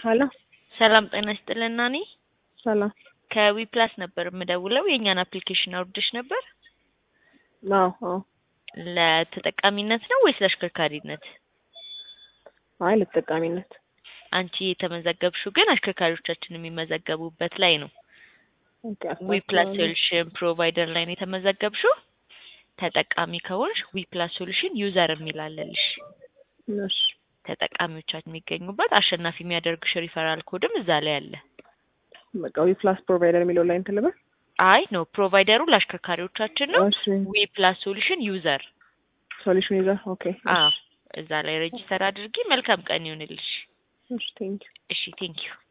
ሀሎ ሰላም ጤና ይስጥልን ናኒ። ሰላም። ከዊፕላስ ነበር የምደውለው። የእኛን አፕሊኬሽን አውርደሽ ነበር? አዎ አዎ። ለተጠቃሚነት ነው ወይስ ለአሽከርካሪነት? አይ ለተጠቃሚነት። አንቺ የተመዘገብሽው ግን አሽከርካሪዎቻችን የሚመዘገቡበት ላይ ነው። ኦኬ፣ ዊፕላስ አስተካክላለሁ። ሶሉሽን ፕሮቫይደር ላይ ነው የተመዘገብሽው። ተጠቃሚ ከሆንሽ ዊፕላስ ሶሉሽን ዩዘር የሚላለልሽ እሺ ተጠቃሚዎቻችን የሚገኙበት አሸናፊ የሚያደርግሽ ሪፈራል ኮድም እዛ ላይ አለ። በቃ ዊፕላስ ፕሮቫይደር የሚለው ላይ እንትን ልበል። አይ ነው ፕሮቫይደሩ ለአሽከርካሪዎቻችን ነው። እሺ ዊፕላስ ሶሉሽን ዩዘር ሶሉሽን ይዘር ኦኬ። አዎ እዛ ላይ ሬጂስተር አድርጊ። መልካም ቀን ይሁንልሽ። እሺ ቴንክ እሺ ቴንኪዩ